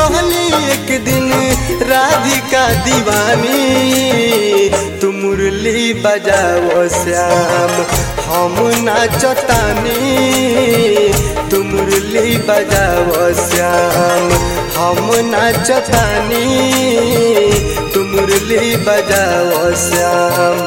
रहली एक दिन राधिका दीवानी तू मुरली बजाओ श्याम हम नाचतानी तू मुरली बजाओ श्याम हम नाचतानी तू मुरली बजाओ श्याम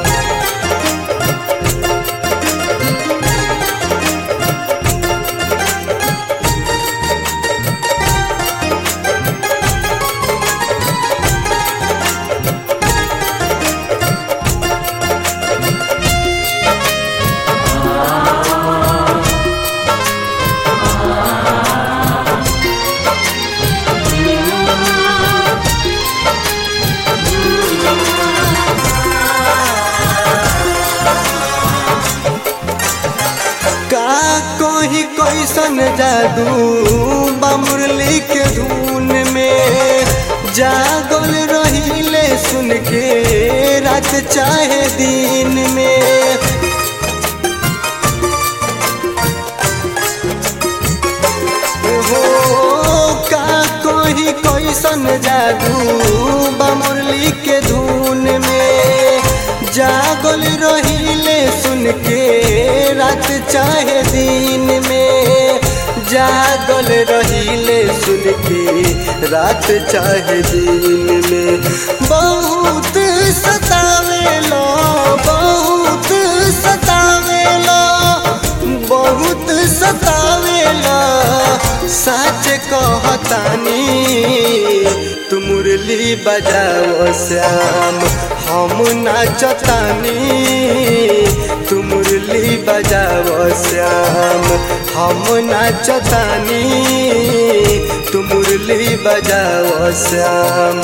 का कोई कैसन जादू बमुरली के धुन में जागल रहीले सुन के रात चाहे दिन में हो का कोई कैसन जादू बमुरली के धुन में जागल रहीले सुन के रात चाहे दिन में जागल रहीले सुन के रात चाहे दिन में बहुत सतावेला बहुत सतावेला बहुत सतावेला सच कहतानी तू मुरली बजाओ श्याम हम नाचतानी तू मुरली बजाओ श्याम हम नाचतानी तू मुरली बजाओ श्याम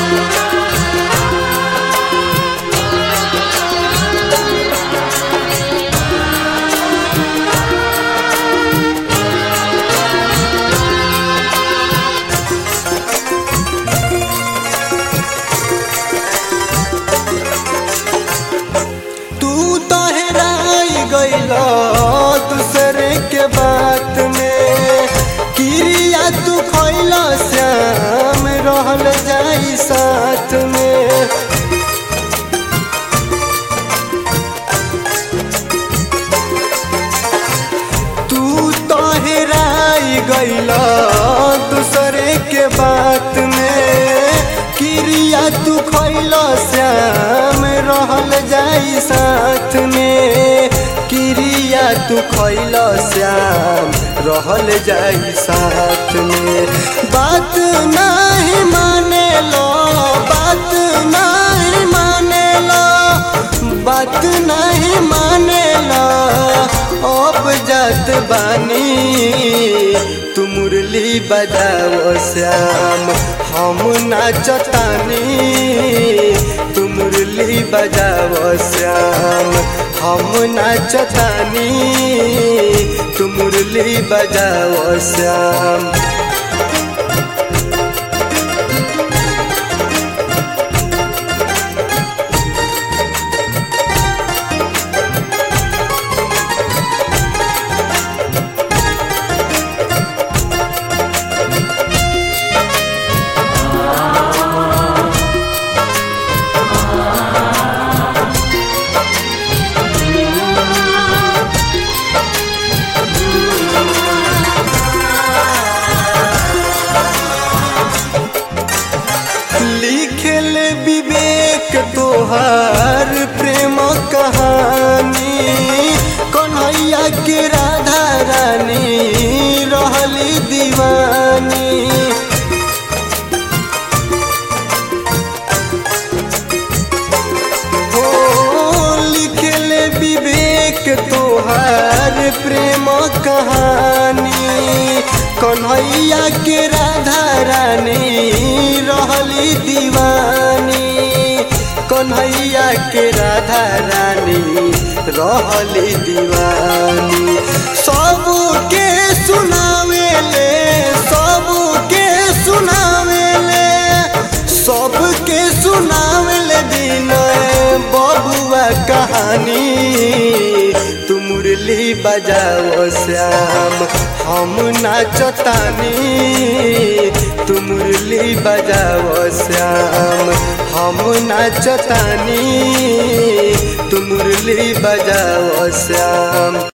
तू तो हेराई गईला दूसरे के बात में क्रिया तू खैला श्याम रहल जाई साथ में तू तो हेराई गईला दूसरे के बात में क्रिया तू खैला श्याम रहल जाई साथ में क्रिया तू खैला श्याम रहल जाई साथ में बात नहीं माने लो बात नहीं माने लो बात नहीं माने लो अब जात बानी तू मुरली बजाओ श्याम हम नाचतानी तू मुरली बजाओ श्याम हम नाचतानी तू मुरली बजाओ श्याम लिखल विवेक तोहार प्रेम कहानी कन्हैया के राधा रानी रहली दीवानी हो लिखल विवेक तोहार प्रेम कहानी कन्हैया के राधा रानी रहली दीवानी कन्हैया के राधा रानी रहली दीवानी सबके सुनावेले सबके सुनावेले सबके सुनावेले विनय बबुआ कहानी तू मुरली बजाओ श्याम हम नाचतानी तू मुरली बजाओ श्याम हम नाचतानी तू मुरली बजाओ श्याम